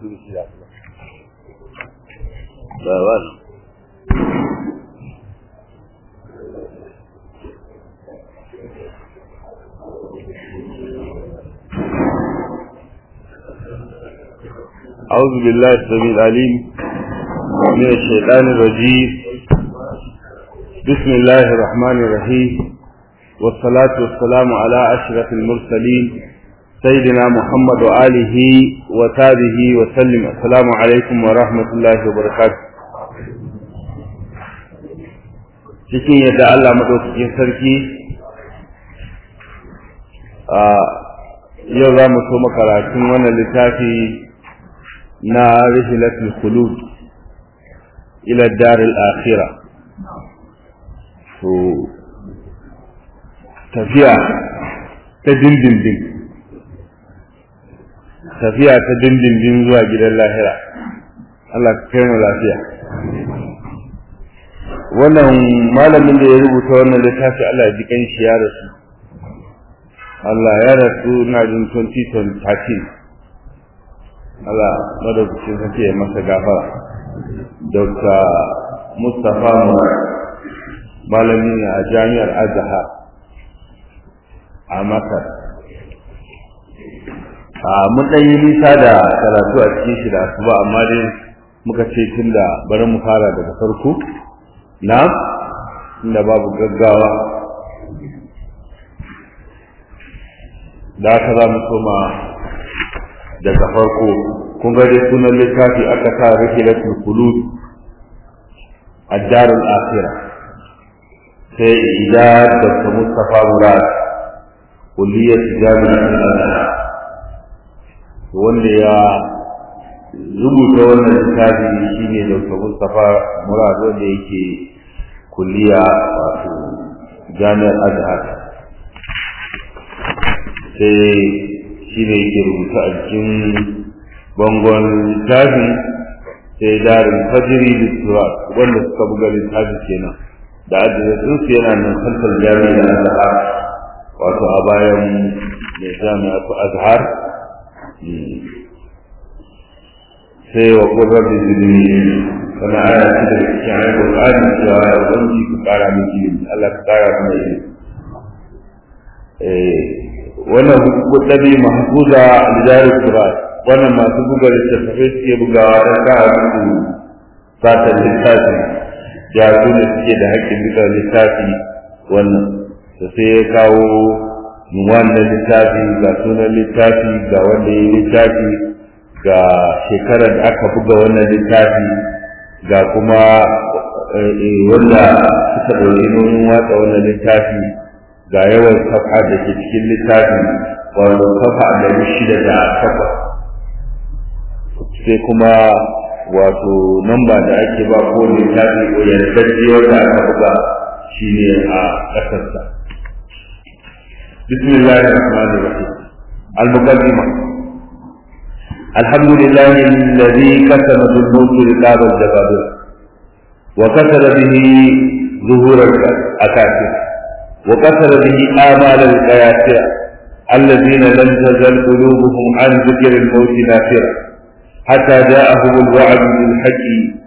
su shi da ba ba أعوذ بالله السميع العليم من الشيطان الرجيم بسم الله الرحمن الرحيم والصلاة والسلام على أشرف المرسلين سيدنا محمد وآله وتابه وسلم السلام عليكم ورحمة الله وبركاته cikin yadda Allah madaukakin sarki a yau za mu so makaratun wannan littafi na rihilatul khulud ila daril akhirah to tafiya ta dindindin tafiya ta dindindin zuwa gidan lahira Allah ka kai mu lafiya wannan malamin da ya rubuta wannan littafi Allah ya ji kan shi ya rasu Allah ya rasu na jin 2013 Allah madaukakin sarki ya masa gafara Dr. Mustapha Murad malami ne a jami'ar Azhar a Masar a mun ɗan yi nisa da karatu a cikin shi da asuba amma dai muka ce tun da bari mu fara daga farko na inda babu gaggawa da haka za mu soma daga farko kun ga dai sunan littafi aka sa rihilatul qulub ad-darul akhirah sai idar da Mustafa Murad kulliyar jami'ar al wanda ya rubuta wannan littafi shine Dr. Mustafa Murad wanda yake kulliya wato jami'ar Azhar sai shine yake rubuta a cikin bangon littafin sai darin fajiri littura wanda suka buga littafi kenan da adireshin su yana nan kalfar jami'ar Azhar wato a bayan mai jami'ar Azhar sai wa ƙurar da zirni wani aya ce da cikin ayar Qur'ani cewa ya ubangi ku ƙara min ilimi Allah ka ƙara mana ilimi wannan kudabi mahfuza lidar Qur'an wannan masu buga littattafai suke bugawa don ka musu satan littafi ya su ne suke da haƙƙin buga littafi wannan da sai ya kawo wannan littafi ga sunan littafi ga wanda ya littafi ga shekarar da aka buga wannan littafi ga kuma wanda suka ɗauki nomin watsa wannan littafi ga yawan kafa da ke cikin littafi wato kafa ɗari shida da takwas sai kuma wato namba da ake ba ko littafi ko yardajje wanda aka buga shine a ƙasarsa بسم الله الرحمن الرحيم المقدمة الحمد لله الذي كتب بالموت رقاب الجبابرة وكسر به ظهور الأكاسر وكسر به آمال القياسرة الذين لم تزل قلوبهم عن ذكر الموت نافرة حتى جاءهم الوعد بالحق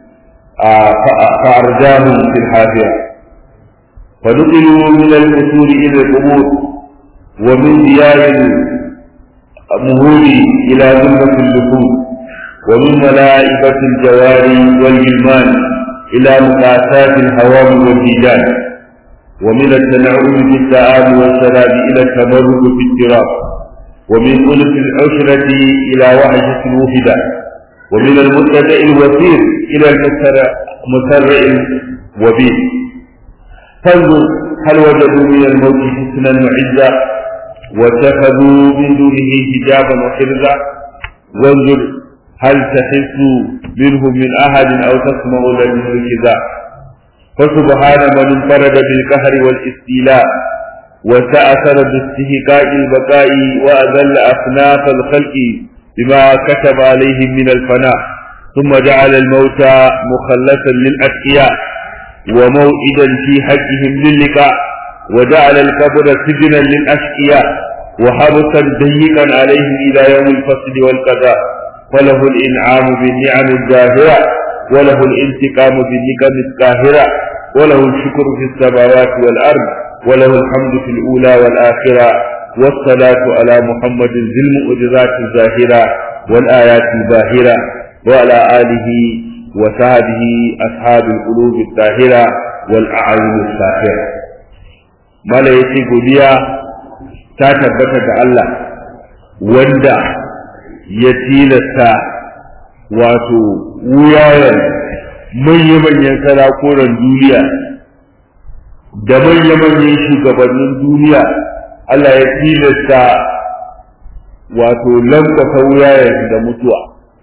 فأرجاهم في الحافرة فنقلوا من الأصول إلى القبور ومن ديار المهول إلى ذمة اللحوم ومن ملائكة الجواري والجلمان إلى مقاسات الهوام والجيجان ومن التنعم في الطعام والشراب إلى التمرد في التراب ومن ألف العشرة إلى وحشة الوحدة ومن المتبع الوثير إلى المسرع الوبيل فانظر هل وجدوا من الموت حسنا وعزا واتخذوا من دونه حجابا وحرزا وانظر هل تحس منهم من احد او تسمع لهم ركزا فسبحان من انفرد بالقهر والاستيلاء وتأثر باستهقاء البقاء وأذل أصناف الخلق بما كتب عليهم من الفناء ثم جعل الموت مخلصا للأتقياء وموئدا في حقهم للقاء وجعل القبر سجنا للأشقياء وحبسا ضيقا عليهم إلى يوم الفصل والقضاء فله الإنعام بالنعم الظاهرة وله الانتقام بالنقم القاهرة وله الشكر في السماوات والأرض وله الحمد في الأولى والآخرة والصلاة على محمد ذي المعجزات الظاهرة والآيات الباهرة وعلى آله وصحبه أصحاب القلوب الطاهرة والأعين الساخرة ما لا يتي godiya ta tabbata ga Allah wanda ya tilasta wato wuyayen manya-manyan sarakunan duniya da manya-manyan shugabannin duniya Allah ya tilasta wato lankwasa wuyayen da mutuwa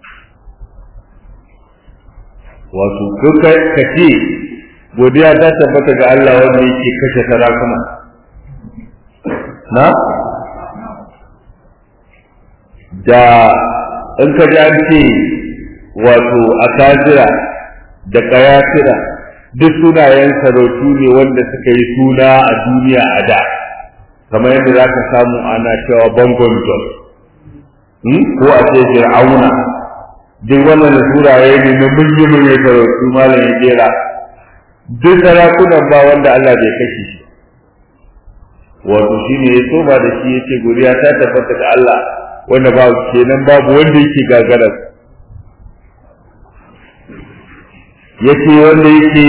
wato kuka ka ce godiya ta tabbata ga Allah wanda yake kashe sarakuna na da in ka ji an ce wato akazira da kayatira duk sunayen sarautu ne wanda suka yi suna a duniya a da kamar yadda za ka samu ana cewa bangon jos ko a ce fir'auna duk wannan suraye ne na mulki sarautu malam ya jera duk sarakunan ba wanda Allah bai kashe shi wato shi ne ya soma da shi yace godiya ta tabbata ga Allah wanda ba kenan babu wanda yake gagarar yace wanda yake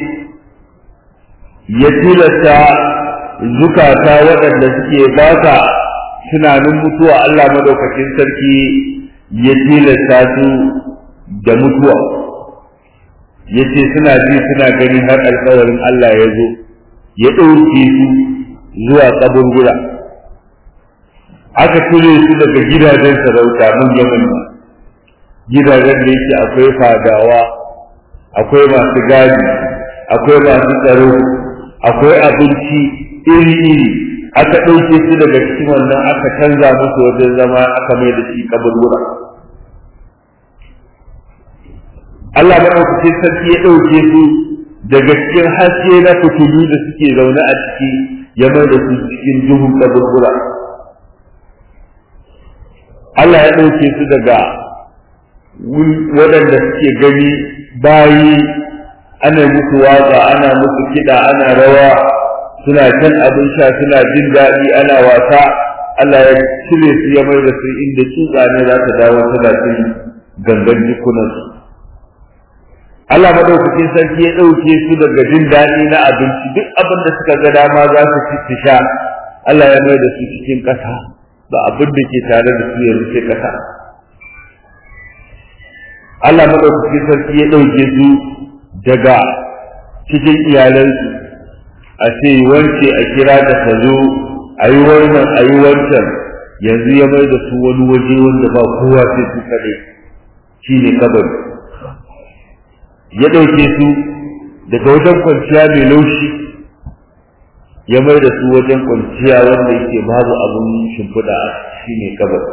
ya tilasta zukata waɗanda suke baka tunanin mutuwa Allah madaukakin sarki ya tilasta su da mutuwa yace suna ji suna gani har alƙawarin Allah ya zo ya ɗauke su zuwa kaburbura aka cire su daga gidajen sarauta mun yaman gidajen da yake akwai fadawa akwai masu gadi akwai masu tsaro akwai abinci iri-iri aka ɗauke su daga cikin wannan aka canza musu wajen zama aka mai da shi kaburbura Allah maɗaukacin sarki ya ɗauke su daga cikin haske na fitilu da suke zaune a ciki ya mai da su cikin duhun kaburbura Allah ya ɗauke su daga waɗanda suke gani bayi ana musu waka ana musu kiɗa ana rawa suna can abin sha suna jin daɗi ana wasa Allah ya cire su ya mai da su inda tsutsa ne za ta dawo tana cin gangan jikunansu Allah madaukakin sarki ya ɗauke su daga jin daɗi na abinci duk abin da suka ga dama za su ci su sha Allah ya mai da su cikin ƙasa ba abin da ke tare da su yanzu sai ƙasa Allah madaukakin sarki ya ɗauke su daga cikin iyalansu a ce wance a kira da ta zo a yi wannan a yi wancan yanzu ya mai da su wani waje wanda ba kowa sai su kaɗai shi ne kabari ya ɗauke su daga wajen kwanciya mai laushi ya mai da su wajen kwanciya wanda yake babu abin shimfiɗa shi ne kabar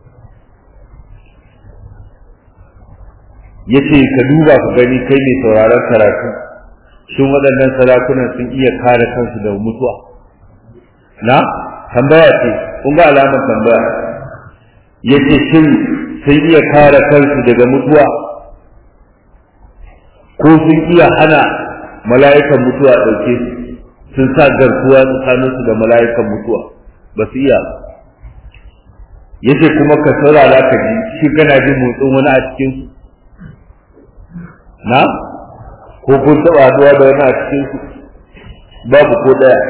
ya ce ka duba ka gani kai mai sauraron karatu shin waɗannan sarakunan sun iya kare kansu da mutuwa na tambaya ce kun ga alamar tambaya ya ce shin sun iya kare kansu daga mutuwa ko sun iya hana mala'ikan mutuwa ɗauke su sun sa garkuwa tsakaninsu da mala'ikan mutuwa ba su iya yace kuma ka saurara ka ji shi kana jin motsin wani a cikin su na ko kun taɓa haɗuwa da wani a cikin su babu ko ɗaya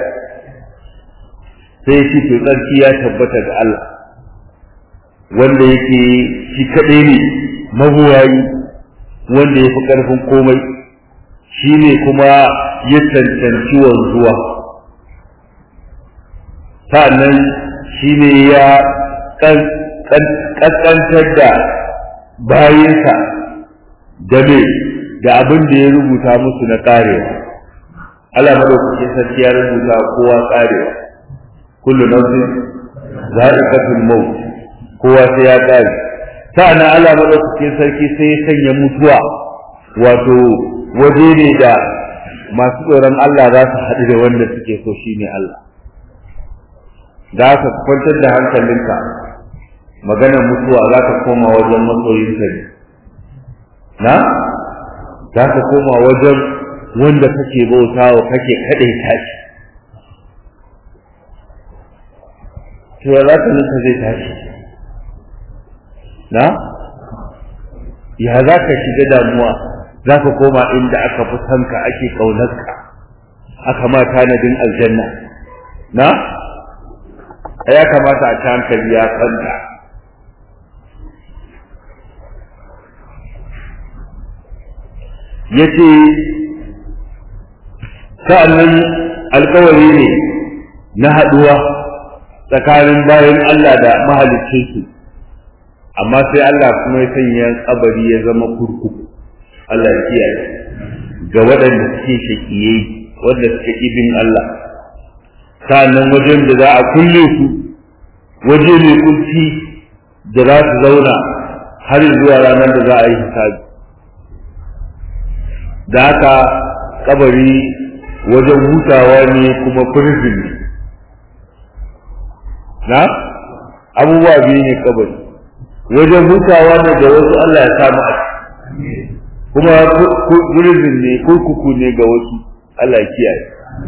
sai shi to tsarki ya tabbata ga Allah wanda yake shi kaɗai ne mabuwayi wanda ya fi ƙarfin komai shi ne kuma ya cancanci wanzuwa sa'annan shi ne ya ƙasƙantar da bayinsa da me da abin da ya rubuta musu na ƙarewa Allah madaukakin sarki ya rubuta kowa ƙarewa kullu nafsin za'iqatul maut kowa sai ya ƙare sa'an Allah madaukakin sarki sai ya sanya mutuwa wato waje ne da masu tsoron Allah za su haɗu da wanda suke so shi ne Allah za ka kwantar da hankalinka maganar mutuwa za ka koma wajen masoyinka ne na za ka koma wajen wanda kake bautawa kake kaɗai tashi to ya za ka nuka zai tashi na ya za ka shiga damuwa za ka koma inda aka fi sanka ake ƙaunarka aka ma tanadin aljanna na ya kamata a ci hankali ya kwanta ya ce sa'annan alkawari ne na haɗuwa tsakanin bayan Allah da mahaliccinsu amma sai Allah kuma ya sanya kabari ya zama kurkuku Allah ya kiyaye ga waɗanda suke shakiye wanda suke ibin Allah sa'annan wajen da za a kulle su waje mai kunci da za su zauna har zuwa ranar da za a yi hisabi da haka kabari wajen hutawa ne kuma prison ne na abubuwa biyu ne kabari wajen hutawa ne da wasu Allah ya samu a kuma prison ne kurkuku ne ga wasu Allah ya kiyaye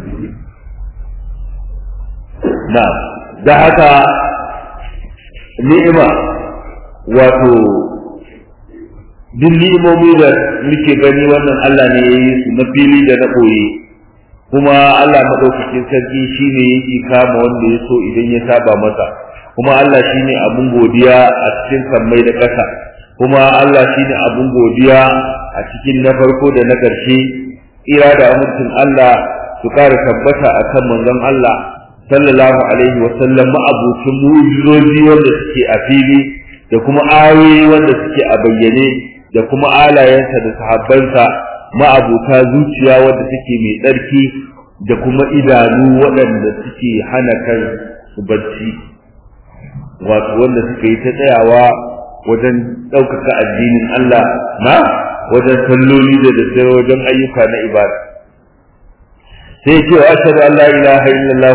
na da haka ni'ima wato duk ni'imomi da muke gani wannan Allah ne ya yi su na fili da na ɓoye kuma Allah maɗaukakin sarki shi ne yake kama wanda ya so idan ya saba masa kuma Allah shi ne abin godiya a cikin sammai da ƙasa kuma Allah shi ne abin godiya a cikin na farko da na ƙarshe ira da amincin Allah su ƙara tabbata a kan manzon Allah sallallahu alaihi wa sallam ma'abucin mu'jizoji wanda suke a fili da kuma ayoyi wanda suke a bayyane da kuma alayensa da sahabbansa ma'abuta zuciya wadda take mai tsarki da kuma idanu waɗanda suke hana kan su bacci wato wanda suka yi ta tsayawa wajen ɗaukaka addinin Allah na wajen salloli da daddare wajen ayyuka na ibada sai ce wa ashhadu an la ilaha illallah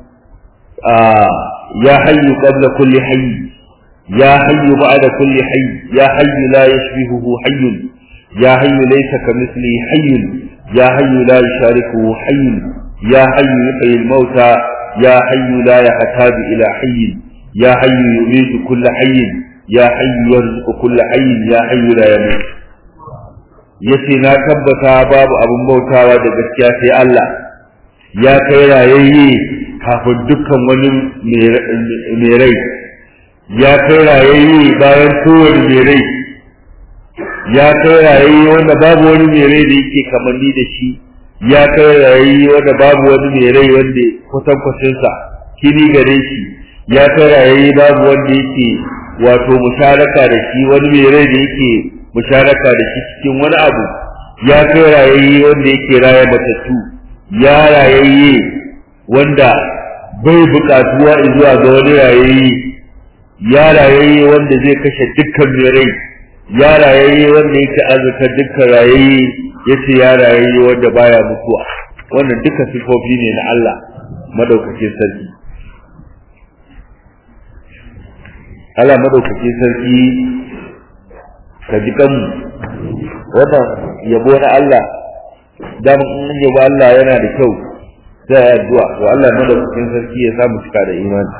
ya hayyu qabla kulli hayy ya hayyu ba'da kulli hayy ya hayyu la yashbihuhu hayyun ya hayyu laysa kamithlihi hayyun ya hayyu la yushariku hayyun ya hayyu yuhyi al-mauta ya hayyu la yahtaju ila hayyin ya hayyu yumiitu kull hayyin ya hayyu yarzuqu kull hayyin ya hayyu la yamut yace na tabbata babu abin bautawa da gaskiya sai Allah ya kai rayayye kafin dukkan wani mai rai ya kai rayayye bayan kowane mai rai ya kai rayayye wanda babu wani mai rai da yake kamanni da shi ya kai rayayye wanda babu wani mai rai wanda kwatankwacinsa kini gare shi ya kai rayayye babu wanda yake wato musharaka da shi wani mai rai da yake musharaka da shi cikin wani abu ya kai rayayye wanda yake raya matattu ya rayayye wanda bai buƙatuwa zuwa ga wani rayayye ya rayayye wanda zai kashe dukkan mai rai ya rayayye wanda yake azuka dukkan rayayye yace ya rayayye wanda baya mutuwa wannan duka sifofi ne na Allah madaukakin sarki Allah madaukakin sarki ka ji kanmu wannan yabo na Allah dan in yabo Allah yana da kyau sai addu'a to Allah madaukakin sarki ya samu cika da imani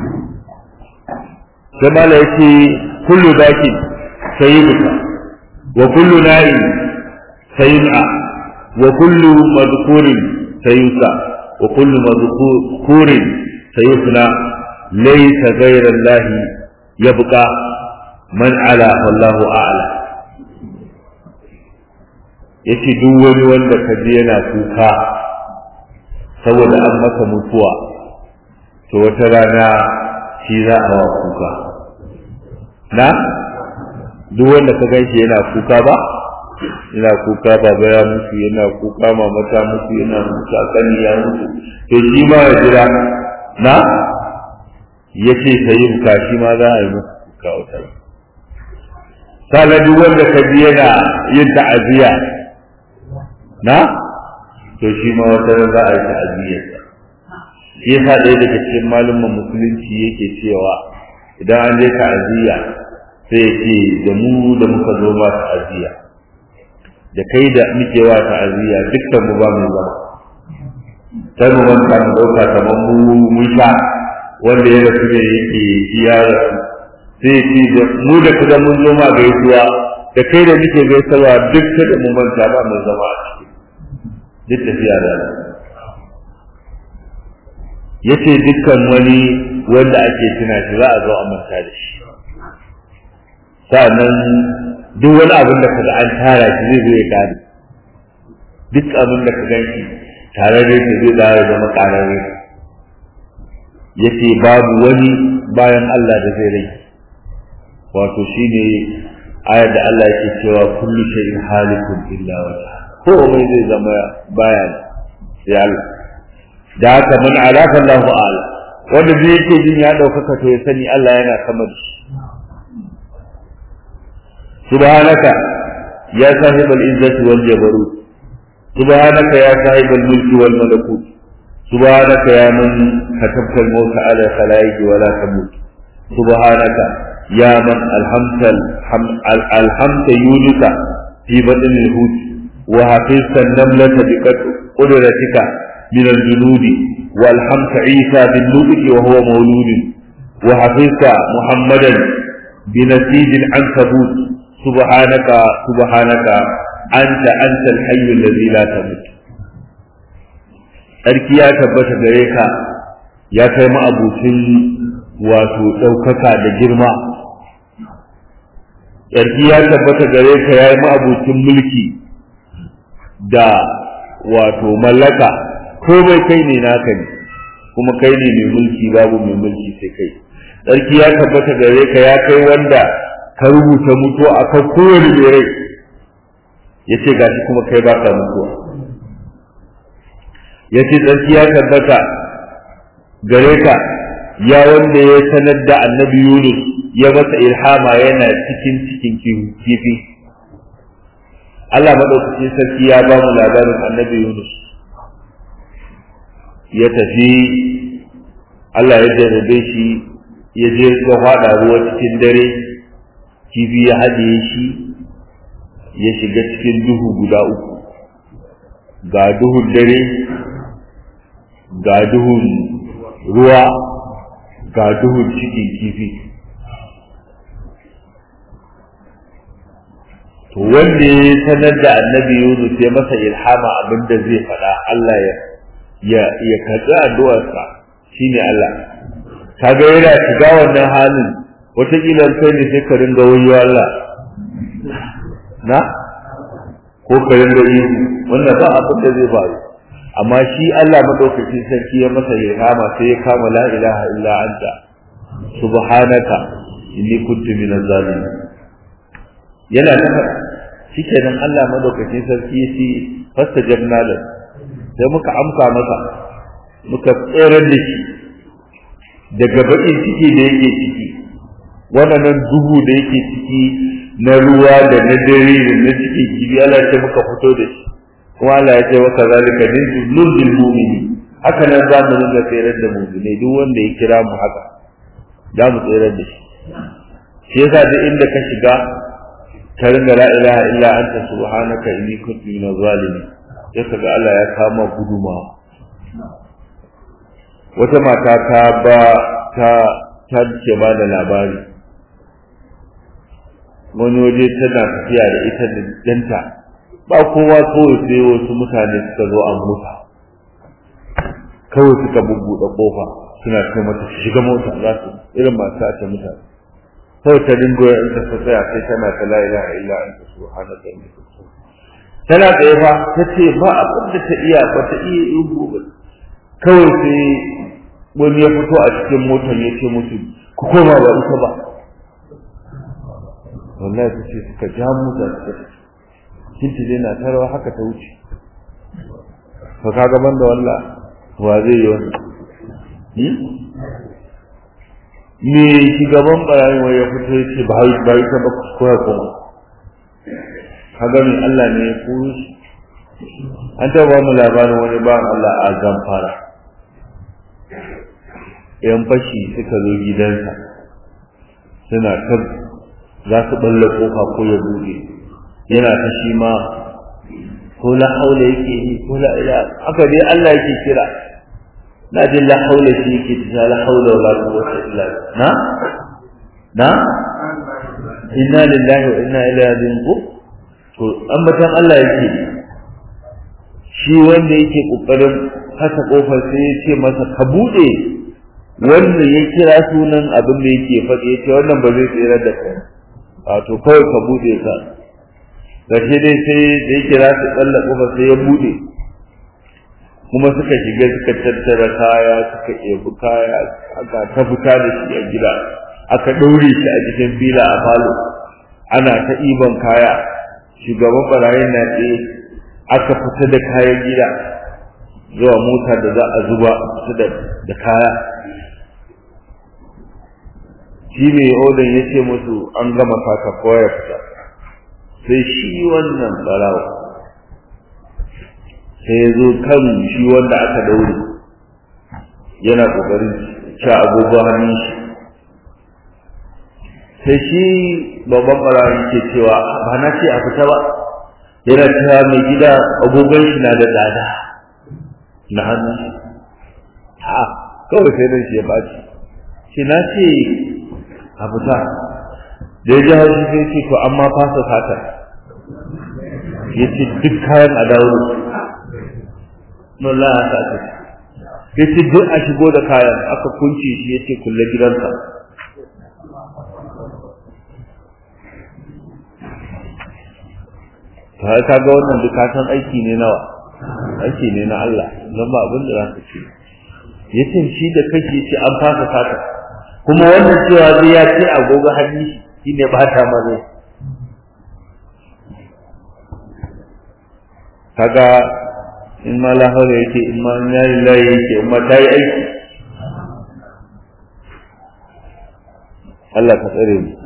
sai mala yace kullu dakin sayyiduka wa kullu na'im sayyid'a wa kullu madhkurin sayyusa wa kullu madhkurin sayyusna laysa ghayra Allah yabqa man ala wallahu a'la yace duk wani wanda ka ji yana kuka saboda an masa mutuwa to wata rana shi za a wa kuka na duk wanda ka gan shi yana kuka ba yana kuka baba ya mutu yana kuka mama ta mutu yana kuka kani ya mutu to shi ma ya jira na ya ce sai buka shi ma za a yi masa kuka wata sana duk wanda ka ji yana yin ta'aziyya na to shi ma wata za a yi ta'aziyyarsa shi yasa ɗaya daga cikin malumman musulunci yake cewa idan an je ta'aziyya sai ya ce da mu da muka zo ma ta'aziyya da kai da muke wa ta'aziyya dukkan mu ba mu zama sai mu manta mu dauka kamar mu mun sha wanda ya rasu ne yake ya rasu sai ya ce da mu da kuma mun zo ma gaisuwa da kai da muke gaisarwa duk da mu manta ba mu zama a ciki duk tafiya da yace dukkan wani wanda ake tuna shi za a zo a manta da shi sa'annan duk wani abin da kaga an tara shi zai zo ya gane duk abin da ka ganki tare da shi zai dawo zama kararre yace babu wani bayan Allah da zai rai wato shine ayar da Allah yake cewa kullu shay'in halikun illa wajha ko mai zai zama baya sai Allah da haka man alaka Allahu ala wanda zai yake jin ya ɗaukaka to ya sani Allah yana sama da shi subhanaka ya sahib al-izzati wal jabarut subhanaka ya sahib al-mulki wal malakut subhanaka ya man katabta al-maut ala khalaiqi wa la tamut subhanaka ya man alhamta alhamta yunuka fi batn al-hut wa hafizta an-namlata bi qudratika من الجنود والحمت عيسى بالنطق وهو مولود وحفظت محمدا بنسيج العنكبوت سبحانك سبحانك أنت أنت الحي الذي لا تموت Sarki ya tabbata gare ka ya kai ma'abucin wato ɗaukaka da girma. Sarki ya tabbata gare ka ya yi ma'abucin mulki da wato mallaka komai kai ne naka ne kuma kai ne mai mulki babu mai mulki sai kai sarki ya tabbata gare ka ya kai wanda ka rubuta mutuwa akan kowane mai rai ya ce gashi kuma kai ba ka mutuwa ya ce sarki ya tabbata gare ka ya wanda ya sanar da annabi yunus ya masa ilhama yana cikin cikin kifi Allah maɗaukacin sarki ya ba mu labarin annabi yunus ya tafi Allah ya jarrabe shi ya je ya faɗa ruwa cikin dare kifi ya haɗe shi ya shiga cikin duhu guda uku ga duhun dare ga duhun ruwa ga duhun cikin kifi to wanda ya sanar da annabi yunus ya masa ilhama abinda zai faɗa Allah ya ya ya karɓi addu'arsa shine Allah kaga yana shiga wannan halin wataƙila kai ne sai ka ringa wayo Allah na ko ka ringa yi wannan ba abin da zai faru amma shi Allah madaukakin sarki ya masa ilhama sai ya kama la ilaha illa anta subhanaka inni kuntu minaz zalimin yana nuna shikenan Allah madaukakin sarki ya ce fastajabna lahu sai muka amsa masa muka tsere da shi daga baƙin ciki da yake ciki wannan duhu da yake ciki na ruwa da na dare da na ciki kibi Allah ce muka fito da shi kuma Allah ya ce maka zalika ninzu nuzul mu'mini haka nan za mu ringa tsere da mu'mini duk wanda ya kira mu haka za mu tsere da shi shi yasa duk inda ka shiga ka ringa la ilaha illa anta subhanaka inni kuntu minaz zalimin sai ka ga Allah ya kama guduma wata mata ta ba ta ta ce ba da labari wani waje tana tafiya da ita da danta ba kowa kawai sai wasu mutane suka zo a mota kawai suka bubbuɗe kofa suna kai mata su shiga mota za su irin masu sace mutane kawai ta dingo in ta tsaya sai tana ta la ilaha illa anta subhanaka inni kuntu tana tsaye fa ta ce ba abin da ta iya ba ta iya ihu ba kawai sai wani ya fito a cikin motar ya ce musu ku koma ba ita ba wallahi ta ce suka ja mota suka kinti dai na tarawa haka ta wuce to ka gaban da wallah wa zai yi wannan me shugaban barayin wai ya fito ya ce ba yi ta ba kuskura kuma kaga mai Allah ne ya koyo shi an taɓa mu labarin wani ba Allah a zamfara yan fashi suka zo gidansa suna ta za su balle kofa ko ya buɗe yana ta shi ma ko la haula yake yi ko la ila haka dai Allah yake kira na jin la haula shi yake ta la haula wala quwwata illa na na inna lillahi wa inna ilaihi raji'un to ambatan Allah yake shi wanda yake kokarin haka kofar sai ya ce masa ka bude wanda ya kira sunan abin da yake faɗi ya ce wannan ba zai tsira da kai wato kawai ka bude ka gashi dai sai da ya kira su tsalla kofar sai ya bude kuma suka shiga suka tattara kaya suka ɗebi kaya aka ta fita da shi a gida aka ɗaure shi a cikin fila a falo ana ta ɗiban kaya shugaban barayin na tsaye aka fita da kayan gida zuwa mota da za a zuba fita da kaya shi mai odan ya ce musu an gama saka koya fita sai shi wannan barawa sai ya zo kan shi wanda aka daure yana kokarin ci agogo hannun shi sai shi babban barawa ke cewa ba na ce a fita ba yana cewa mai gida agogon shi na da tsada na hannun shi ha kawai sai nan shi ya baci shi na ce a fita da ya ji haushi sai ce to amma fasa sata ya ce duk kayan a dawo Nola ya sa ta ya ce duk a shigo da kayan aka kunce shi ya ce kulle gidansa ta ka ga wannan dukatan aiki ne nawa aiki ne na Allah don ba abin da za ka ce ya ce shi da kake ce an fasa sata kuma wannan cewa zai ya ce agogo hannu shi ne ba ta mazo kaga in ma lahore yake in ma ya lillahi yake in ma ta yi aiki Allah ka tsare mu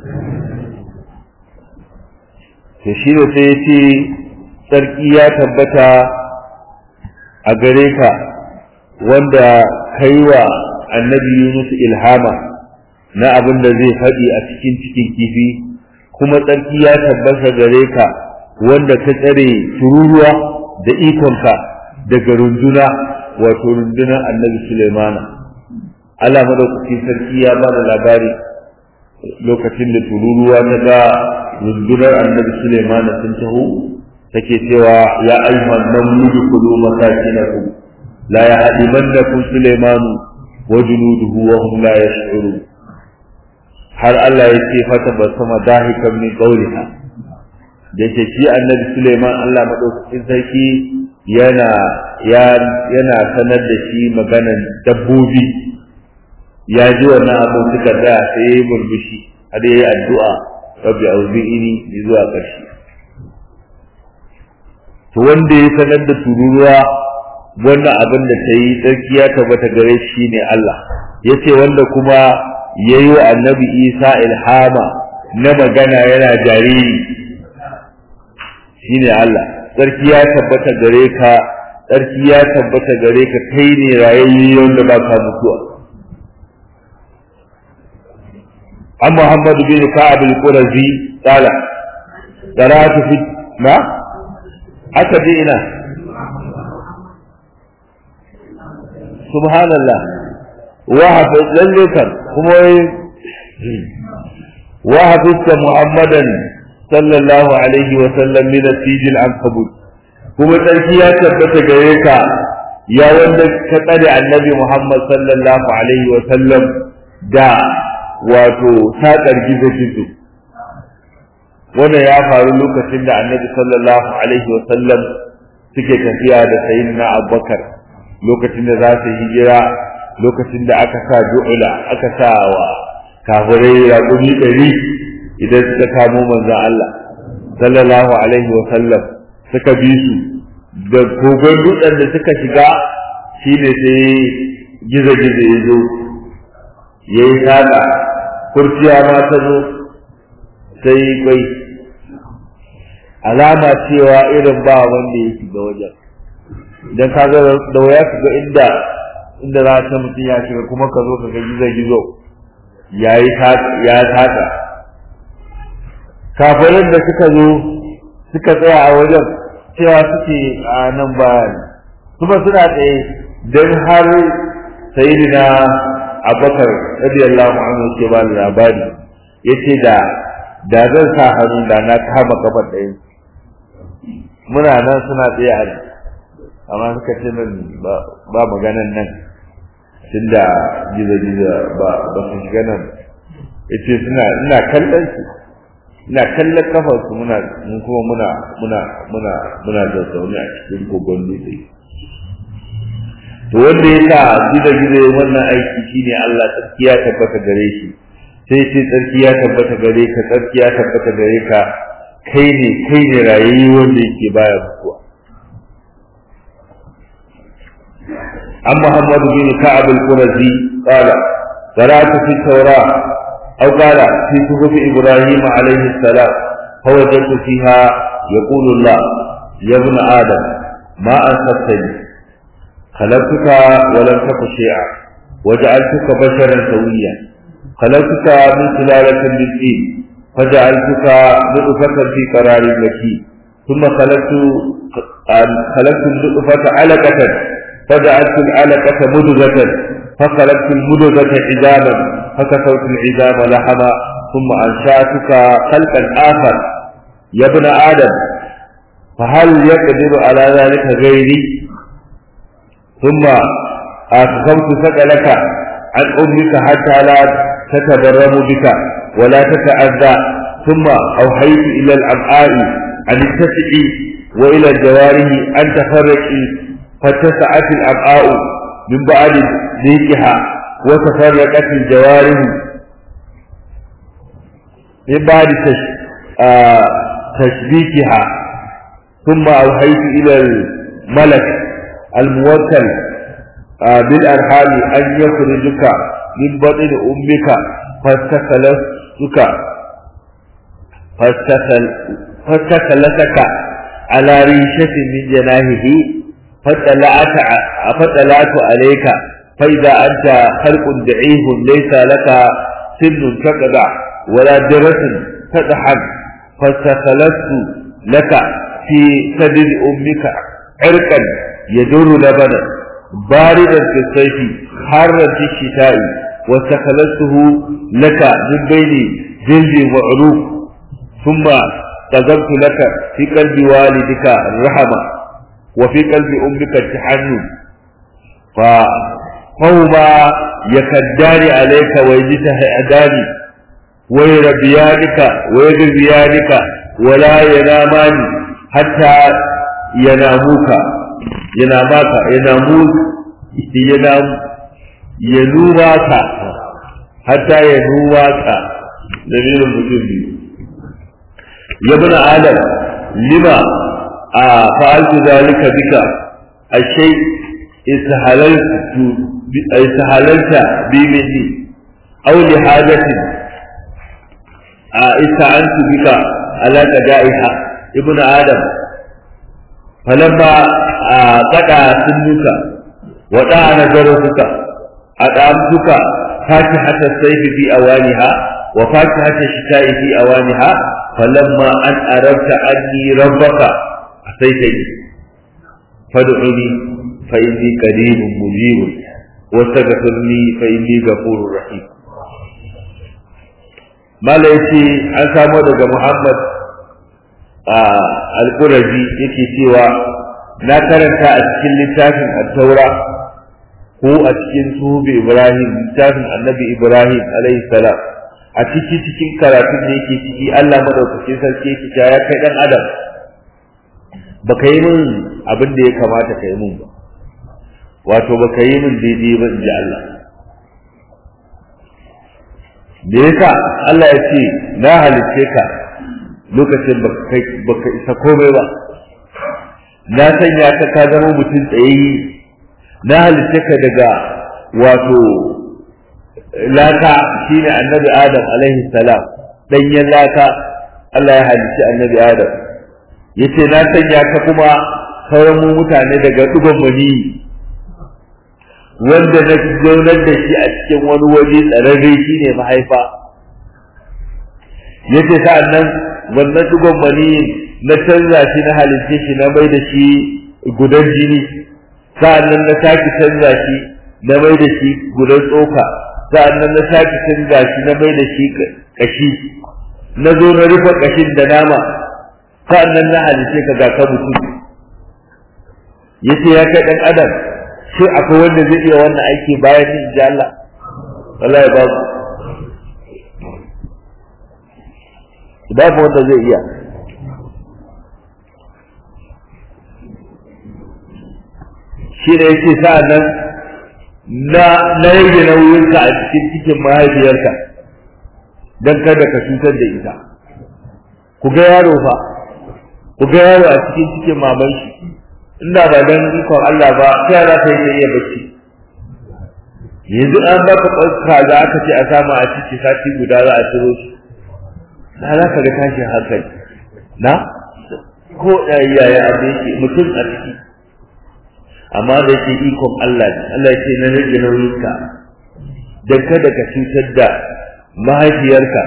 to shi da sai ya ce tsarki ya tabbata a gare ka wanda kai wa annabi Yunus ilhama na abin da zai faɗi a cikin cikin kifi kuma tsarki ya tabbata gare ka wanda ka tsare tururuwa da ikonka daga runduna wato rundunar annabi Sulaimana Allah madaukakin sarki ya ba da labari lokacin da tururuwa ta ga rundunar annabi Sulaimana sun taho take cewa ya ayyuhan namludu kulu masakinakum la yahdimannakum Sulaimanu wa junuduhu wa hum la yash'urun har Allah ya ce fata ba sama dahikan min qawliha da ke shi annabi Suleiman Allah madaukakin sarki yana yana sanar da shi maganan dabbobi ya ji wannan abu suka tsaya sai ya yi murmushi har ya yi addu'a rabbi auzi'ini zuwa ƙarshe to wanda ya sanar da tururuwa wannan abin da ta yi tsarki ya tabbata gare shi ne Allah ya ce wanda kuma ya yi wa annabi isa ilhama na magana yana jariri shi ne Allah tsarki ya tabbata gare ka tsarki ya tabbata gare ka kai ne rayayye wanda ba ka mutuwa an muhammad bin ka'ab al-qurazi qala qara'atu fi ma aka je ina subhanallah wa hafiz lalle kan kuma wa hafizta muhammadan sallallahu alaihi wa sallam min asijil ankabut kuma sarki ya tabbata gare ka ya wanda ka tsare annabi muhammad sallallahu alaihi wa sallam da wato saƙar gizo gizo wanda ya faru lokacin da annabi sallallahu alaihi wa sallam suke tafiya da sayyidina abubakar lokacin da za su hijira lokacin da aka sa du'ula aka sa wa kafirai raƙumi ɗari idan suka kamo manzon Allah sallallahu alaihi wa sallam suka bi su da kogon dutsen da suka shiga shine sai gizo gizo ya zo ya yi saƙa kurciya ma ta zo sai kwai alama cewa irin ba wanda ya shiga wajen idan ka ga da waya ka ga inda inda za ta mutum ya shiga kuma ka zo ka ga gizo gizo yayi ya taka kafirin da suka zo suka tsaya a wajen cewa suke a nan bayan kuma suna tsaye don har sayyidina abubakar radiyallahu anhu ke ba da labari yace da da zan sa hannu da na kama kafar ɗaya muna nan suna tsaye a amma suka ce nan ba maganan nan tunda gizo-gizo ba ba su shiga nan yace suna ina kallon su ina kallon kafar su muna mun kuma muna muna muna muna da zaune a cikin kogon dutse to wanda ya sa gizo-gizo wannan aiki shine Allah tsarki ya tabbata gare shi sai ce tsarki ya tabbata gare ka tsarki ya tabbata gare ka kai ne kai ne rayayye wanda yake baya mutuwa عن محمد بن كعب القرزي قال قرأت في التوراة أو قال في صحف إبراهيم عليه السلام فوجدت فيها يقول الله يا ابن آدم ما أنصفتني خلقتك ولم تك شيئا وجعلتك بشرا سويا خلقتك من سلالة من طين فجعلتك نطفة في قرار مكين ثم خلقت خلقت النطفة علقة فجعلت العلقة مدغة فخلقت المدغة عظاما فكسوت العظام لحما ثم أنشأتك خلقا آخر يا ابن آدم فهل يقدر على ذلك غيري ثم أخذت ثقلك عن أمك حتى لا تتبرم بك ولا تتأذى ثم أوحيت إلى الأمعاء أن اتسعي وإلى الجوارح أن تفرقي فاتسعت الأمعاء من بعد ذيكها وتفرقت الجوارح من بعد تشبيكها ثم أوحيت إلى الملك الموكل بالأرحام أن يخرجك من بطن أمك فاستخلصتك فاستخل فاستخلصك على ريشة من جناهه فطلعت فطلعت عليك فإذا أنت خلق ضعيف ليس لك سن تقدع ولا درس تضحك فاستخلصت لك في صدر أمك عرقا يدور لبنا باردا في الصيف حارا في الشتاء واستخلصته لك من بين جلد وعروق ثم قذفت لك في قلب والدك الرحمة وفي قلب أمك التحنن فهما يكدان عليك ويجتهدان ويربيانك ويغذيانك ولا ينامان حتى يناموك يناماك يناموك ينام ينوماك حتى ينوماك دليل المسلم يا ابن آدم لما فعلت ذلك بك الشيء استحللت استحللت بمثلي أو لحاجة استعنت بك على قضائها ابن آدم فلما قطع سنك وطعن جرسك أطعمتك فاكهة الصيف في أوانها وفاكهة الشتاء في أوانها فلما أن أردت أني ربك أتيتني فادعني فإني قريب مجيب واستغفرني فإني غفور رحيم mala yace an samo daga Muhammad al-Qurazi yake cewa na karanta a cikin littafin at-Taura ko a cikin suhubi Ibrahim littafin Annabi Ibrahim alaihi salam a ciki cikin karatun da yake ciki Allah madaukakin sarki yake cewa ya kai dan adam baka yi min abin da ya kamata ka yi min ba wato baka yi min daidai ba in ji Allah da yasa Allah ya ce na halicce ka lokacin baka isa komai ba na sanya ka ka zama mutum tsayayye na halicce ka daga wato laka shine annabi adam alaihi salam danyen laka Allah ya halicci annabi adam yace na sanya ka kuma sauran mu mutane daga dugon mani wanda na zaunar da shi a cikin wani waje tsararre shi ne mahaifa yace sa'an nan wannan dugon maniyin na canza shi na halitta shi na mai da shi gudan jini sa'an nan na sake canza shi na mai da shi gudan tsoka sa'an nan na sake canza shi na mai da shi kashi na zo na rufe kashin da nama sa'an nan na halitta ka ga ka mutum yace ya kai dan adam sai akwai wanda zai iya wannan aiki bayan ni inji Allah wallahi babu babu wanda zai iya shi ne yake sa'an nan na na rage nauyinka a cikin cikin mahaifiyarka don kada ka cutar da ita ku ga yaro fa ku ga yaro a cikin cikin maman shi inda ba dan ikon Allah ba sai za ta yi iya bacci yanzu an baka ɓarka za aka ce a samu a ciki sati guda za a ciro shi na za ka ga tashin hankali na ko yaya abu yake mutum a ciki amma da yake ikon Allah ne Allah ce na rage nauyinka don kada ka cutar da mahaifiyarka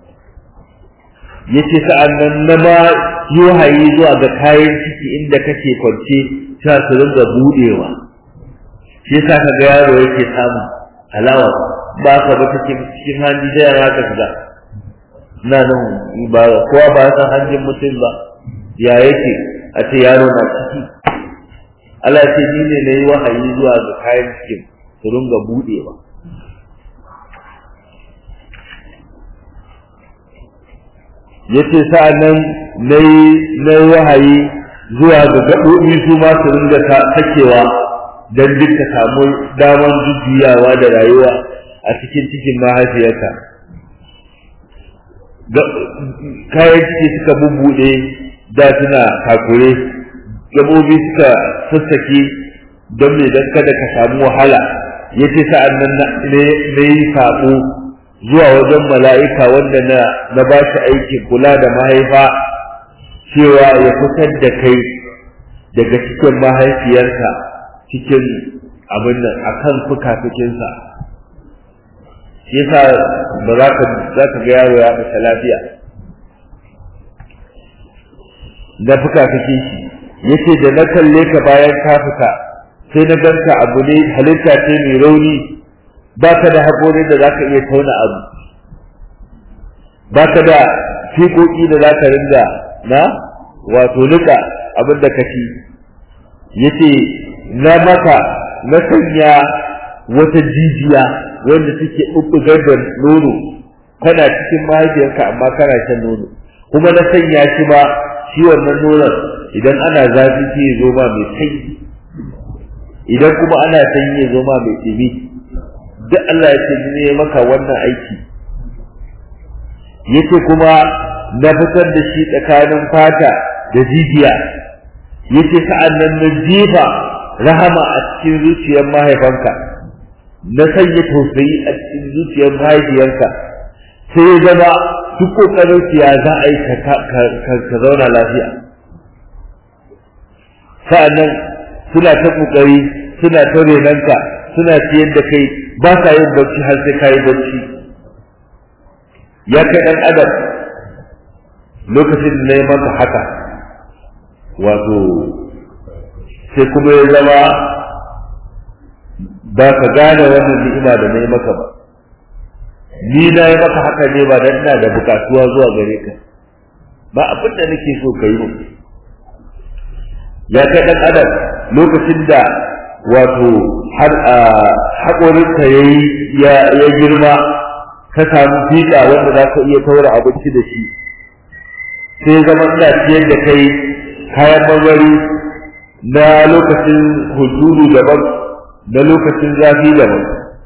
yace sa'an nan na ma yi wahayi zuwa ga kayan ciki inda kake kwance ta su ringa budewa shi yasa ka ga yaro yake samu halawa ba ka ba take cikin hanji da yara ka kaza na nan ba kowa ba san hanjin mutum ba ya yake a ce yaro na ciki Allah ce ni ne na yi wahayi zuwa ga kayan cikin su ringa budewa yace sa'annan nayi nayi wahayi zuwa ga gaɓoɓi su ma su ringa sakewa don duk ka samu daman jujjuyawa da rayuwa a cikin cikin mahaifiyarka kayan ciki suka bubbuɗe da suna kakure gaɓoɓi suka sassake don me don kada ka samu wahala yace sa'annan na yi saƙo zuwa wajen mala'ika wanda na na ba shi aikin kula da mahaifa cewa ya fitar da kai daga cikin mahaifiyarka cikin abin nan a kan fuka-fukinsa shi yasa ba za ka za ka ga yaro ya fita lafiya na fuka-fukin shi yace da na kalle ka bayan ka fita sai na ganka abu ne halitta ce mai rauni ba ka da haƙorin da za ka iya tauna abu ba ka da fiƙoƙi da za ka ringa na wato nika abin da ka ci yace na maka na sanya wata jijiya wanda take ɓuɓɓugar da nono kana cikin mahaifiyarka amma kana shan nono kuma na sanya shi ba shi wannan nonon idan ana zafi sai ya zo ma mai sanyi idan kuma ana sanyi ya zo ma mai ɗumi duk Allah ya ce ne maka wannan aiki yace kuma na fitar da shi tsakanin fata da jijiya yace sa'an nan na jefa rahama a cikin zuciyar mahaifanka na sanya tausayi a cikin zuciyar mahaifiyarka sai ya zama duk kokarin ya za a yi ka zauna lafiya sa'an nan suna ta kokari suna ta renanka suna ciyar da kai ba sa yin barci har sai kayi barci ya kai dan adam lokacin da na maka haka wato sai kuma ya zama ba ka gane wannan ni'ima da na yi maka ba ni na yi maka haka ne ba dan ina da bukatuwa zuwa gare ka ba abin da nake so ka yi mu ya kai dan adam lokacin da wato har a haƙorinka ya ya girma ka samu fiƙa wanda za ka iya taura abinci da shi sai zama ina ciyar da kai kayan marmari na lokacin hunturu daban na lokacin zafi daban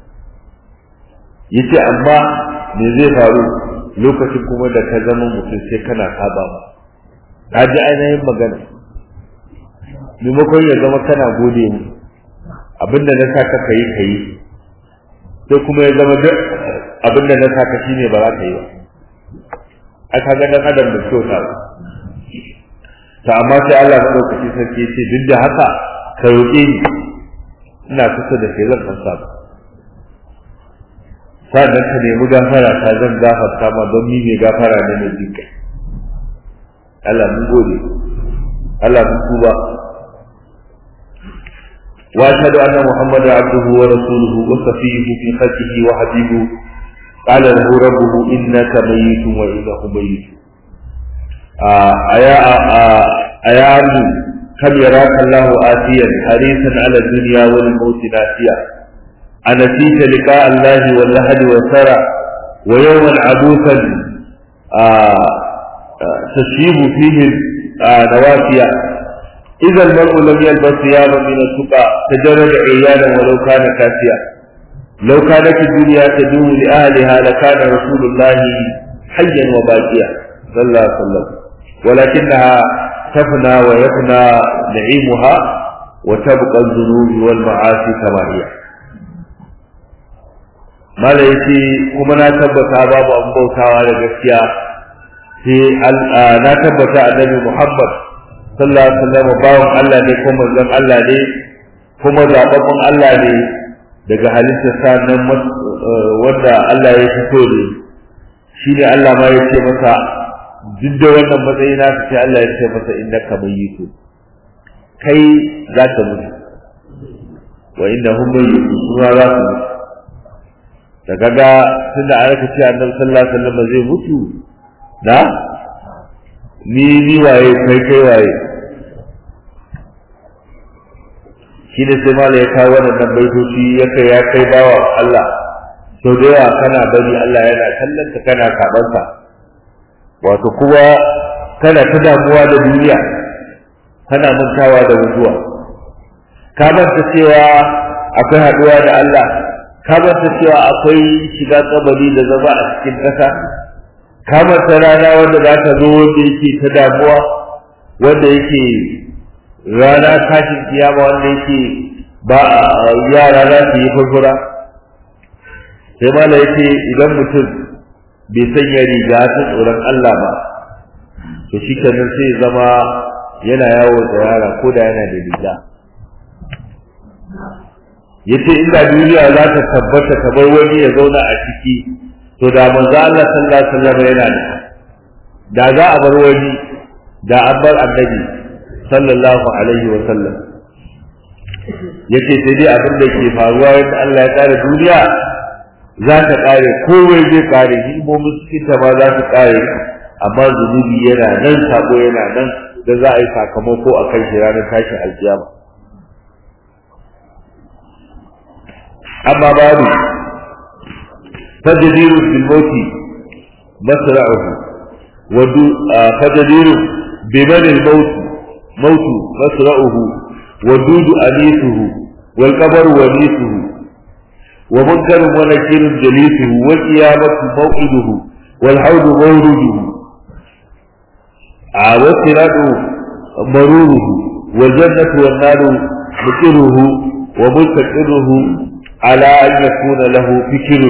yace amma me zai faru lokacin kuma da ka zama mutum sai kana saba ba ka ji ainihin magana maimakon ya zama kana gode mu abinda na saka ka yi ka yi sai kuma ya zama duk abinda na saka shi ne ba za ka yi ba a ka ga dan adam da kyauta ba ta amma sai Allah maɗaukaki sarki ce duk da haka ka roƙe ni ina kusa da kai zan ansa ba sannan ka nemi gafara ta zan gafarta ma don ni mai gafara ne mai jin kai Allah mun gode Allah mun tuba wa ashhadu anna muhammadan abduhu wa rasuluhu wa safiyuhu fi khalqihi wa habibuhu qala lahu rabbuhu innaka mayyitun wa innahu mayyitun aya aya ardu kam yaraka Allah atiyan harisan ala dunya wal maut nasiya أنسيت لقاء الله واللهد والثرى ويوما عبوسا تشيب فيه نوافيا إذا المرء لم يلبس ثيابا من السقى تجرد عيانا ولو كان كاسيا لو كانت الدنيا تدوم لأهلها لكان رسول الله حيا وباقيا صلى الله عليه وسلم ولكنها تفنى ويفنى نعيمها وتبقى الذنوب والمعاصي كما هي mala yace kuma na tabbata babu an bautawa da gaskiya sai na tabbata annabi Muhammad sallallahu alaihi wasallam bawon Allah ne kuma manzon Allah ne kuma zababban Allah ne daga halittar sa nan wanda Allah ya fito ne shi ne Allah ma ya ce masa duk da wannan matsayi na sai Allah ya ce masa innaka mayyitu kai za ka mutu wa innahum mayyitu suna za su mutu da kaga tunda an raka ce annabi sallallahu alaihi wasallam zai mutu da ni ni waye kai kai waye shi ne sai mala ya kawo wannan baitoci ya kai ya kai bawa Allah to da yawa kana bari Allah yana kallon ka kana kaban ka wato kuma kana ta damuwa da duniya kana mantawa da mutuwa ka manta cewa akwai haɗuwa da Allah ka manta cewa akwai shiga kabari da zama a cikin ƙasa ka manta rana wanda za ta zo wanda yake ta damuwa wanda yake rana tashin kiyama wanda yake ba yara za su yi furfura sai mala yake idan mutum bai sanya riga ta tsoron Allah ba to shi kenan sai zama yana yawo da yara ko da yana da riga yace inda duniya za ta tabbata kamar wani ya zauna a ciki to da manzo Allah sallallahu alaihi wasallam yana da da za a bar wani da an bar annabi sallallahu alaihi wasallam yace sai dai abin da ke faruwa yadda Allah ya kare duniya za ta kare kowai zai kare himomin cikin ta ma za su kare amma zunubi yana nan sako yana nan da za a yi sakamako a kan shi ranar tashin alkiyama أما بعد فجدير في الموت مسرعه ودو فجدير بمن الموت موت مسرعه ودود أنيسه والقبر ونيسه ومنكر ونكير جليسه والقيامة موعده والحوض مورده والصراط مروره والجنة والنار مكره ومستقره على أن يكون له فكر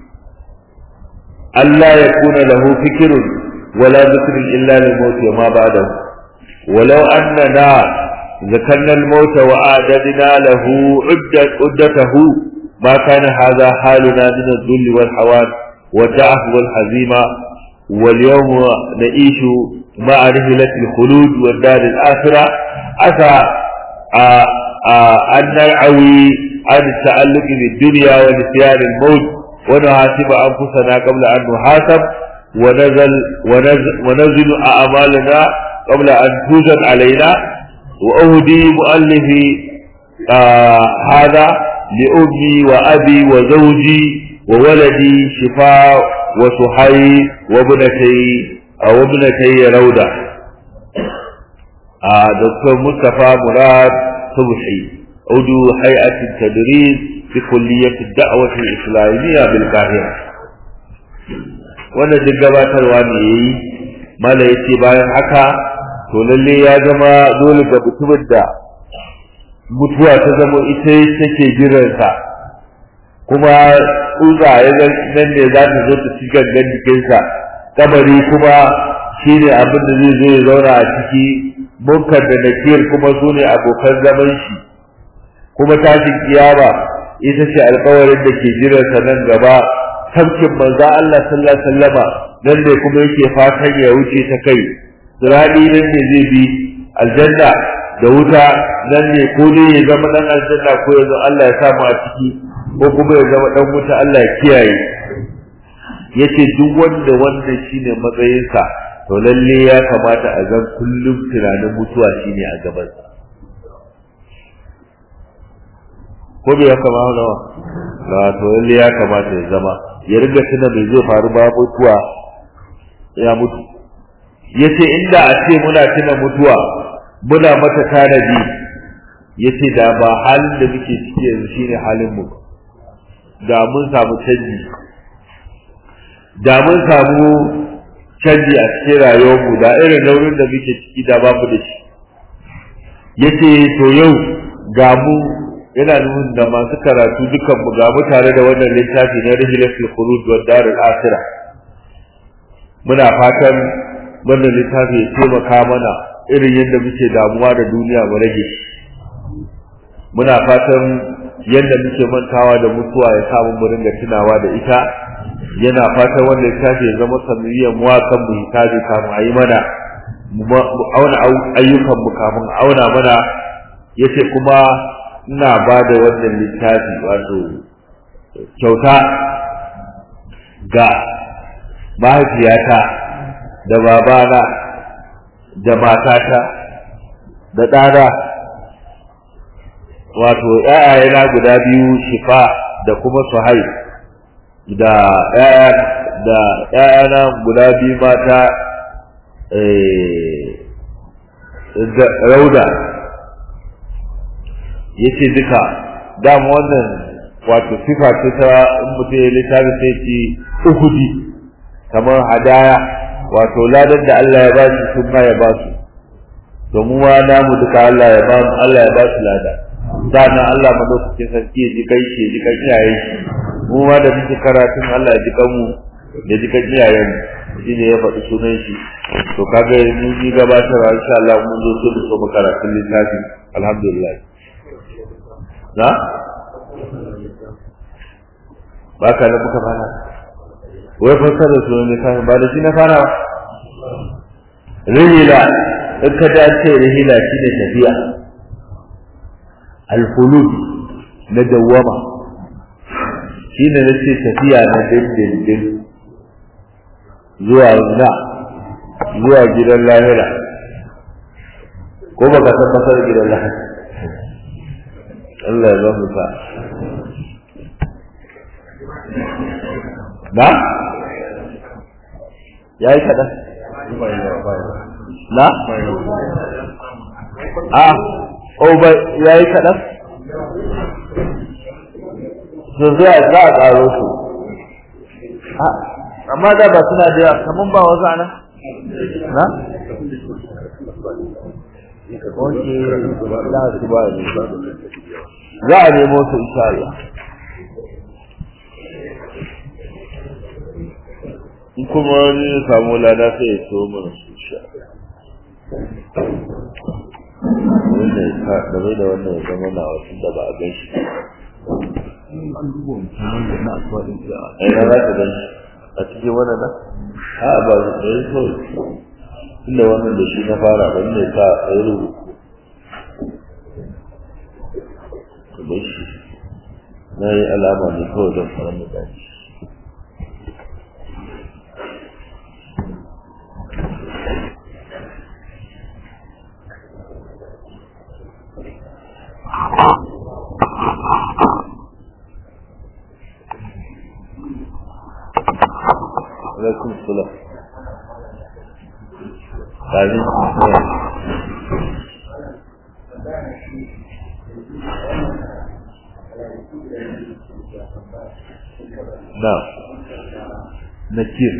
ألا يكون له فكر ولا ذكر إلا للموت وما بعده ولو أننا ذكرنا الموت وأعددنا له عدة عدته ما كان هذا حالنا من الذل والحوان والضعف والهزيمة واليوم نعيش مع رحلة الخلود والدار الآخرة أتى أن نرعوي عن التعلق بالدنيا ونسيان الموت ونحاسب أنفسنا قبل أن نحاسب ونزل ونزل, ونزل أعمالنا قبل أن توجد علينا وأهدي مؤلفي آه هذا لأمي وأبي وزوجي وولدي شفاء وسحي وابنتي أو ابنتي رودة آه دكتور مصطفى مراد صبحي عضو هيئة التدريس في كلية الدعوة الإسلامية بالقاهرة wannan duk gabatarwa ne yayi mala yace bayan haka to lalle ya zama dole ga mutumin da mutuwa ta zama ita take jiransa kuma tsutsa ya nan ne za ta zo ta ci gangan jikinsa kabari kuma shine abin da zai zo ya zauna a ciki munkar da nakir kuma su ne abokan zaman shi kuma tashin kiyama ita ce alƙawarin da ke jiransa nan gaba tafkin manzo Allah sallallahu alaihi wasallama nan ne kuma yake fatan ya wuce ta kai sirani nan ne zai bi aljanna da wuta nan ne ko ne ya zama dan aljanna ko ya zama Allah ya samu a ciki ko kuma ya zama dan wuta Allah ya kiyaye yace duk wanda wanda shine matsayinsa to lalle ya kamata a zan kullum tunanin mutuwa shine a gabansa ko bai ya kama nawa na to lalle ya kamata ya zama ya riga tuna mai zai faru ba mutuwa ya mutu yace inda a ce muna tuna mutuwa muna mata tanadi yace da ba halin da muke ciki yanzu shine halin mu da mun samu canji da mun samu canji a cikin rayuwar mu da irin nauyin da muke ciki da babu da shi yace to yau ga mu yana nufin da masu karatu dukan mu ga mu tare da wannan littafi na Rihilatul Khulud wa Darul Akhirah muna fatan wannan littafi ya taimaka mana irin yadda muke damuwa da duniya mu rage muna fatan yadda muke mantawa da mutuwa ya samu mu ringa tunawa da ita yana fatan wannan littafi ya zama sanadiyyar mu kan mu hisabi kamun a yi mana mu auna ayyukan mu kamun auna mana yace kuma ina ba da wannan littafi wato kyauta ga mahaifiyata da babana da matata da ɗana wato ‘ya'yayena guda biyu shifa da kuma suhai da da ‘ya'yana guda biyu mata rauda ya ce duka dama wannan wato sifa ce ta in mutum ya littafi sai ce uhudi kamar hadaya wato ladan da Allah ya ba su sun ma ya ba su domin wa namu duka Allah ya ba Allah ya ba su lada sannan Allah madaukakin sarki ya ji kai shi ji kan iyaye shi mu ma da muke karatun Allah ya ji kan mu ya ji kan iyayen mu shine ya faɗi sunan shi to kaga mun yi gabatarwa insha Allah mun zo su so mu karatun littafi alhamdulillah na ba ka da muka fara wai fassara sunan littafi ba da shi na fara rihila in ka dace rihila shi ne tafiya alhulud na dawwama shi ne na ce tafiya na dindindin zuwa na zuwa gidan lahira ko baka san fasar gidan lahira Allah ya zama sa na ya yi kaɗan na a o ba ya yi kaɗan su zuwa za a ƙaro su amma da ba suna da yawa kamar ba wasu ana na Oke, za su ba ne. Za a nemo su insha Allah. In kuma wani ya samu lada sai ya so mana su sha. Wanda ya sa game da wannan ya zama na wasu da ba a gan shi. An duba mutum wanda na asuwa ɗin ya. Ai, na za ka gan shi. A cikin wannan na? A ba su ɗaya kawai. Inda wannan da shi na fara ban ne sa a yi rubutu. da shi na yi alama ne kawai don faran da daji alaikum salam na nakir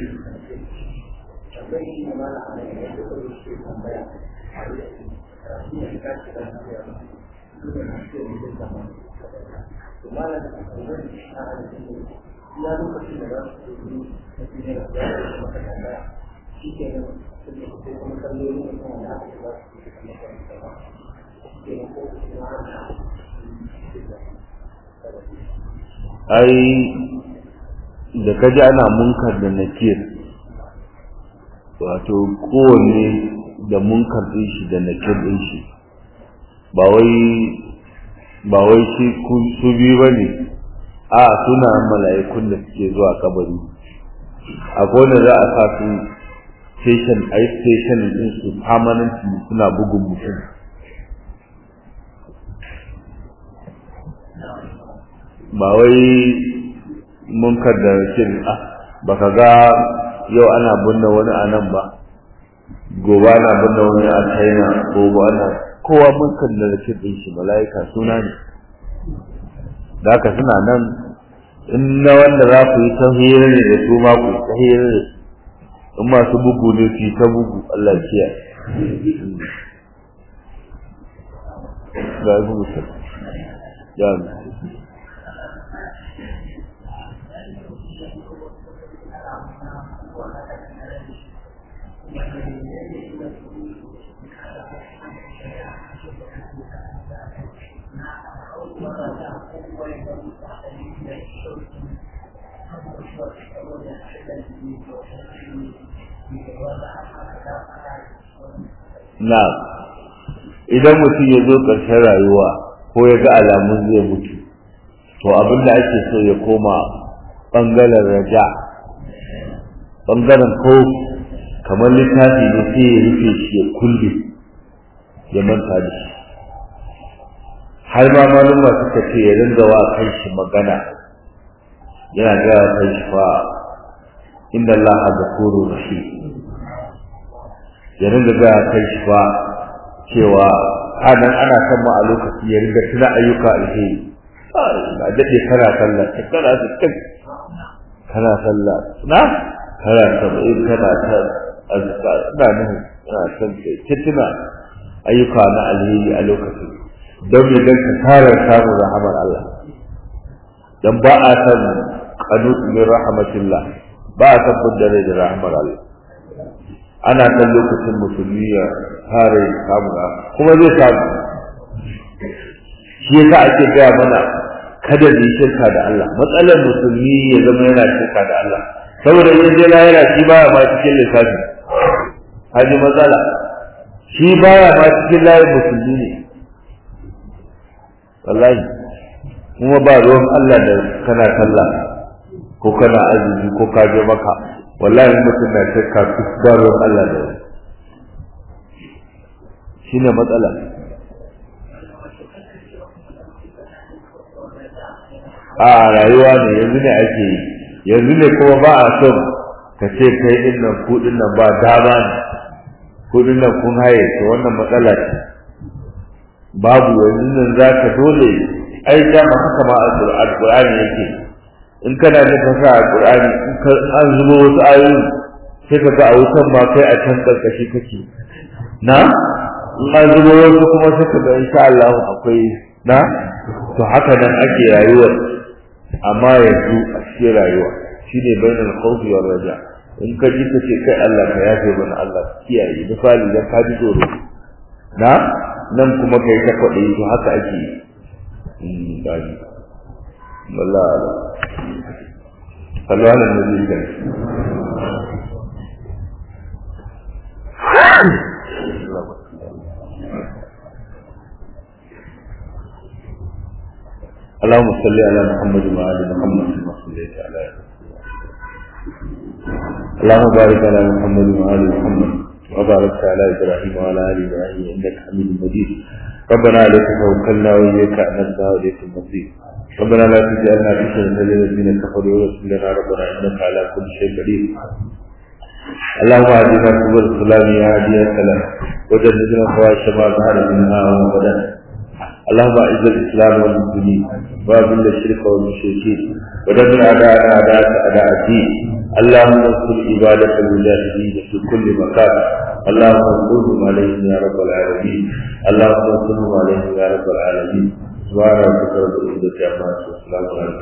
ai da kaji ana munkar da nakir wato kowanne da munkar din shi da nakir din shi ba wai ba wai shi su biyu ba ne a suna mala'ikun da suke zuwa kabari akwai wanda za a sa su station a yi station din su permanently suna bugun mutum ba wai munkar da shin ah baka ga yau ana binne wani a nan ba gobe ana binne wani a china gobe ana kowa munkar da shin din shi mala'ika suna ne da haka suna nan in na wanda za ku yi ta hira ne da su ma ku yi ta hira ne in masu bugu ne su yi ta bugu Allah kiya ga ibu mutum ya na idan mutum ya zo ƙarshen rayuwa ko ya ga alamun zai mutu to abin da ake so ya koma ɓangaren raja ɓangaren ko kamar littafi ne sai ya rufe shi ya kulle ya manta da shi har ma maluma suka ce ya ringa wa kan shi magana yana gaya kan shi fa inda Allah ghafurur rahim ya ringa gaya kan shi fa cewa anan ana son ma a lokaci ya ringa tuna ayyuka alheri ba daɗe kana sallah kana sittin kana sallah na kana saba'in kana ta azkar ina nuhu ina son ta tuna ayyuka na alheri a lokacin don me don ka tara samun rahamar Allah dan ba a san qanut min rahmatillah ba a san dare da rahamar Allah ana san lokacin musulmi ya tare samun kuma zai samu shi yasa ake gaya mana kada mu shirka da Allah matsalar musulmi ya zama yana shirka da Allah saboda in je lahira shi baya ma cikin lissafi haji matsala shi baya ma cikin layin musulmi ne wallahi kuma ba ruwan Allah da kana sallah ko kana azumi ko ka je maka wallahi mutum na shirka ba ruwan Allah da wani shine matsala a rayuwa ne yanzu ne ake yi yanzu ne kuma ba a son ka ce kai din nan ku din nan ba dama ne ku din nan kun haye to wannan matsala ce babu yanzu nan za ka dole ai dama haka ma alqur'ani yake in kana da fasa alqur'ani in ka an zubo wasu ayoyi sai ka ga a wutan ma kai a can karkashi kake na in an zubo wasu kuma sai ka ga insha Allah akwai na to haka nan ake rayuwar amma yanzu a cikin rayuwa shine bainal khawfi war raja in ka ji ka ce kai Allah ka yafe mana Allah kiyaye misali dan ka ji tsoro na nan kuma kai ta kwaɗe to haka ake yi gani wallahi sallu ala nabi kan اللهم صل على محمد وعلى محمد كما صليت على اللهم بارك على محمد وعلى محمد وبارك على ابراهيم وعلى ال ابراهيم انك حميد مجيد ربنا عليك توكلنا واليك انبنا واليك المصير ربنا لا تجعلنا فتنة للذين كفروا ورسل لنا ربنا انك على كل شيء قدير اللهم اهدنا سبل السلام يا هادي السلام وجنبنا فواحش ما ظهر منها وما بدن اللهم اعز الاسلام والمسلمين واذل الشرك والمشركين ودمر اعداءنا اعداءك اعداء الدين اللهم انصر عبادك المجاهدين في كل مكان اللهم انصرهم عليهم يا رب العالمين اللهم انصرهم عليهم يا رب العالمين سبحان ربك رب العزه عما يصفون